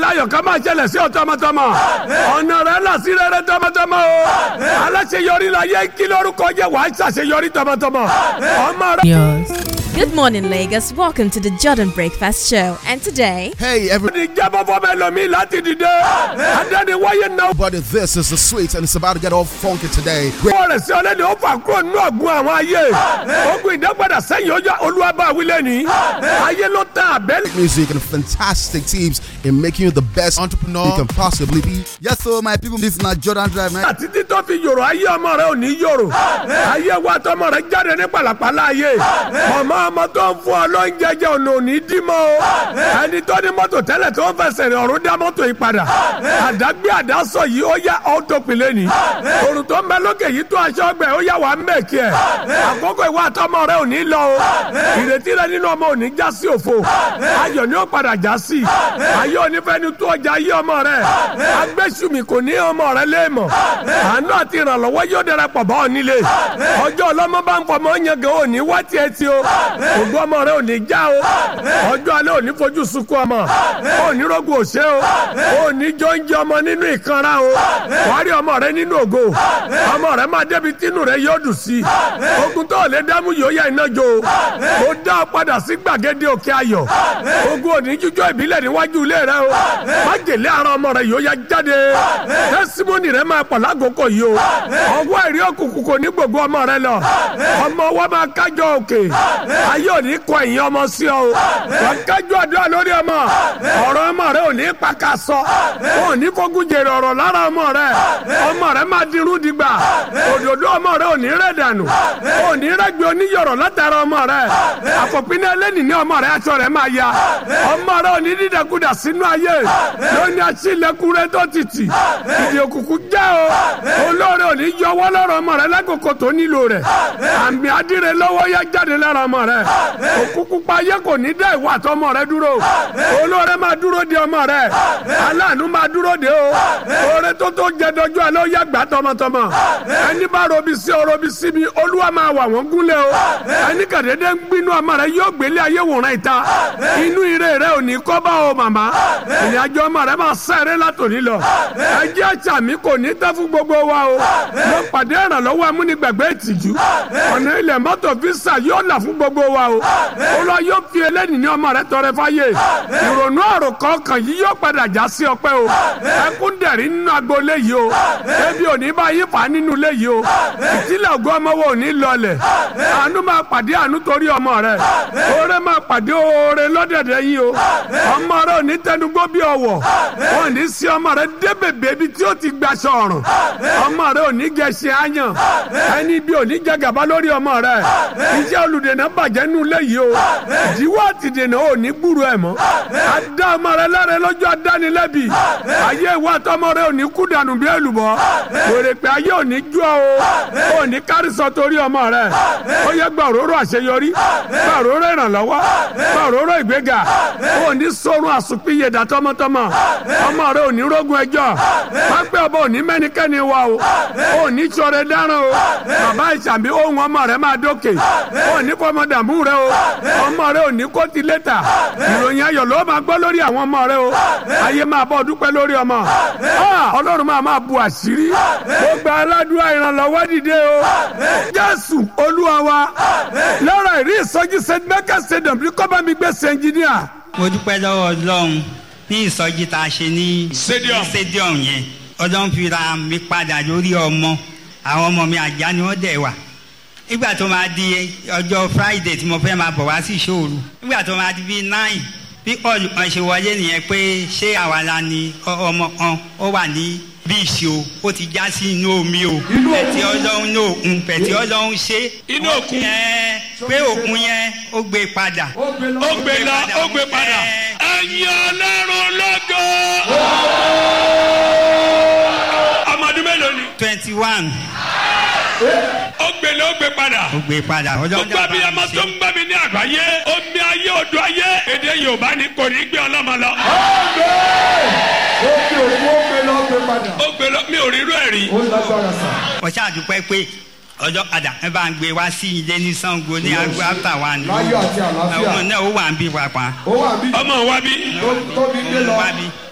láyọ̀ ká máa ṣẹlẹ̀ sí ọ tọmọtọmọ ọ̀nà rẹ là sí rere tọmọtọmọ o aláṣeyọrí la yẹ kí lórúkọ jẹ wàá ṣàṣeyọrí tọmọtọmọ ọmọ rẹ. Yours. Good morning, Lagos. Welcome to the Jordan Breakfast Show. And today, Hey, everybody, ní jábọ́ fọ́ bẹ́ẹ̀ lómi láti dìde adẹ́ni wáyé náà this is the sweet, and it's about to get all funky today. Great wọ́n rẹ̀ sí ọlẹ́ni ó fà kúrò nínú ọ̀gbun àwọn ayé ogun ìdápadà sẹ́yìn ọjọ́ olúwàbá wílẹ̀ ní ayé ló tán àbẹ́lẹ̀. music and fantastic teams in making you the best entrepreneur you can possibly be. Yes, so my people, this na Jordan Drive, man. àti títọ́ fi yòrò ayé ọmọ rẹ ò ní yòrò ayé wa tọmọ rẹ jáde ní pàlàpàlà ayé ọmọ ọmọ tó ń fún ọ lóúnjẹ jẹ ọ̀nà òní dímọ̀ o ẹni tó ní mọ́tò tẹ́lẹ̀ tó ń fẹsẹ̀ rìn ọ̀run dá mọ́tò yìí padà àdágbé àdásọ yìí ó yá ọ́tòpìlẹ̀ ni òrùn tó ń bẹ lókè yìí tó aṣọ ọgbẹ ó yá wà ń mẹ́kì ẹ̀ àkókò ìwà àtọmọ rẹ ò ní lọ o ìrètí rẹ nínú ọmọ ò ní já sí òfo ayọ̀ ni ó padà já sí ayé onífẹ́ni tó ọjà ayé ọmọ rẹ agbésùmí kò ní ọmọ rẹ léèmọ̀ àánú àti ìrànlọ́wọ́ yóò darapọ̀ bá ọ nílé ọjọ́ ọlọ́mọ bá ń fọmọ yẹn gan ò ní wá tiẹ̀ tí o ògbó ọmọ rẹ ò ní já o ọjọ́ alẹ́ ò ní fojú sunkún ọmọ ò ní rogun òṣè o ò ní jọ ń jẹ ọmọ nínú ìkanra o wàá rí ọmọ rẹ nínú ògo ọmọ rẹ máa débi tínú rẹ yóò dùn sí ogun tó lè dámú yóò yá iná jó o ó dá ọ padà sí gbàgede òkè ayọ̀ ogun òní jíjọ ìbílẹ̀ níwájú ilé rẹ o má gèlè ara ọmọ rẹ yóò yá jáde tẹsímọ́nì rẹ máa pọ̀ lágòókò yìí o ọwọ́ ẹ̀rí òkùnkùn kò ní gbogbo ọmọ rẹ lọ ọmọ wa máa kájọ òkè ayé òní kọ ẹ̀yìn ọmọ sí ọ o wọ́n kájọ àdúrà lórí ọmọ ọ̀rọ̀ ọmọ rẹ òní pàkà sọ wọn ò ní fogun jèrè ọ̀rọ̀ lára ọmọ rẹ ọmọ rẹ máa dirú digba òdòdó ọmọ rẹ òní rẹ dànù òní rẹ gbé oníyọ̀rọ̀ látara ọmọ rẹ àfọ̀pínlẹ̀ ẹlẹ́nì ní ọmọ rẹ aṣọ rẹ máa ya ọmọ rẹ òní dídẹkudà sínú ayé lóní aṣílẹ̀kùn rẹ tó títì ìdí òkùnkùn jẹ́ o olóore òní yọwọ́ lọ́rọ̀ ọmọ rẹ lákòókò tó nílò rẹ̀ àmì adìrẹ lọ́wọ́ yá jáde lára ọmọ rẹ òkùnkùn pa ayé kò ní dá ìwà àtọmọ rẹ dúró olóore máa dúró de ọmọ rẹ aláàánú máa dúró de o oore tó tó jẹ dọjú alẹ́ ó yá gbà tọmọtọmọ ẹni bá robi sí ọ robi sí mi olúwa máa wà wọ́n gúnlẹ̀ o ẹni kàdédé ń gbinú ọmọ rẹ yóò gbélé ayé wòran ìta inú ire rẹ ò ní kọ́ bá o màmá ìrìnàjò ọmọ rẹ máa sẹ́rẹ́ látòní lọ ẹjẹ́ àṣà mi kò ní tẹ́ fún gbogbo wa o mo pàdé ìrànlọ́wọ́ amúnigbàgbé ìtìjú ọ̀nà ilẹ̀ mọ́tò fisa yóò là fún gbogbo wa o olúwa yóò fi eléyìí ní ọmọ rẹ tọrẹ fáyé ìrònú àrò kọ̀ọ̀kan yìí yóò padà já sí ọpẹ́ o ẹkún dẹ̀rí nínú agboolé yìí o ebi ò ní bá yín fà á nínú ilé yìí o ìtìlẹ̀ ògùn ọmọ wo ò ní lọlẹ̀ àánú máa pàdé àánú torí ọmọ rẹ oore máa pàdé oore lọ́dẹ̀dẹ̀ yìí o ọmọ rẹ ò ní tẹnugbó bí ọwọ́ wọn ò ní sí ọmọ rẹ dé bèbè ibi tí ó ti gbaṣọ ọ̀run ọmọ rẹ ò ní gẹṣẹ àyàn ẹni bí ò ní jẹ gàba lórí ọmọ rẹ iṣẹ́ olùdènà bàjẹ́ nínú ilé yìí o ìdíwọ́ àtìdènà ò ní gbúrú ẹ̀ mọ́ adá ọmọ rẹ lẹ́rẹ̀ lọ́jọ́ adánilẹ́bi ayé ìwà àtọmọ rẹ ò ní kú dànù bí èlùbọ́ wèrè pé ayé ò ní jú ọ o ò ní kárísọ torí ọmọ rẹ ó yẹ gba òróró àṣeyọrí gba òróró ìrànlọ́wọ́ gba òróró ìgbéga ò ní sọrun àsùnpìyè dà tọmọtọmọ ọmọ rẹ ò ní rógun ẹjọ́ pápẹ́ ọba ò ní mẹ́nikẹ́ni wa o ò ní sọ̀rọ̀ dáràn o bàbá ìsàmì ohun ọmọ rẹ máa dókè ò ní fọmọ dààmú rẹ o ọmọ rẹ ò ní kó ti létà ìròyìn ayọ̀ ló máa gbọ́ lórí àwọn ọmọ rẹ o ayé máa bọ́ dúpẹ́ lórí ọmọ ọlọ́run máa máa bu àṣírí ó gba aládùúrà ìrànlọ́wọ́ dìde o jésù olúwa wa lọ́rọ̀ ìrí ìsọjí st michael stadium ní kọ́bá mi gbé ṣe ẹnjìníà. mo dúpẹ́ lọ́wọ́ ọlọ́run ní ìsọjí tá a ṣe ní Stadium. stadium yẹn ọlọ́run fi ra mi padà lórí ọmọ àwọn ọmọ mi àjà ni wọ́n dẹ̀ wà nígbà tó máa di ọjọ́ friday tí mo fẹ́ máa bọ̀ wá sí ìṣòro nígbà tó máa di bíi nine bí ọ̀lù kan ṣe wọlé nìyẹn pé ṣé àwa la ni ọ- ọmọ kan ó wà ní bíìsì o ó ti já sí inú omi o pẹ̀tí ọlọ́run ní òkun pẹ̀tí ọlọ́run ṣe Inú òkun? ẹ pé òkun yẹn ó gbé padà ó gbé lọ ó gbé padà ẹ̀yin ọlọ́run lọ́gọ́. ọmọdún mélòó ni. twenty one ó gbé lọ ó gbé padà. ó gbé padà ọjọ́ gbogbo abiyamọ tó ń gbà mí ní àgbáyé omi ayé odò ayé èdè yorùbá ni kò ní gbé ọlọ́mọ lọ. ó gbé lọ mi ò rí irú ẹ̀ rí. mo ṣàdúpẹ́ pé ọjọ́ padà ẹ bá ń gbé wá sí ilé ní sango ní agbo after one Láyọ̀ àti àlàáfíà. ọmọ náà ó wà ń bí pàpà ó wà bí ọmọ wa bí. tó bí gbé lọ wá bí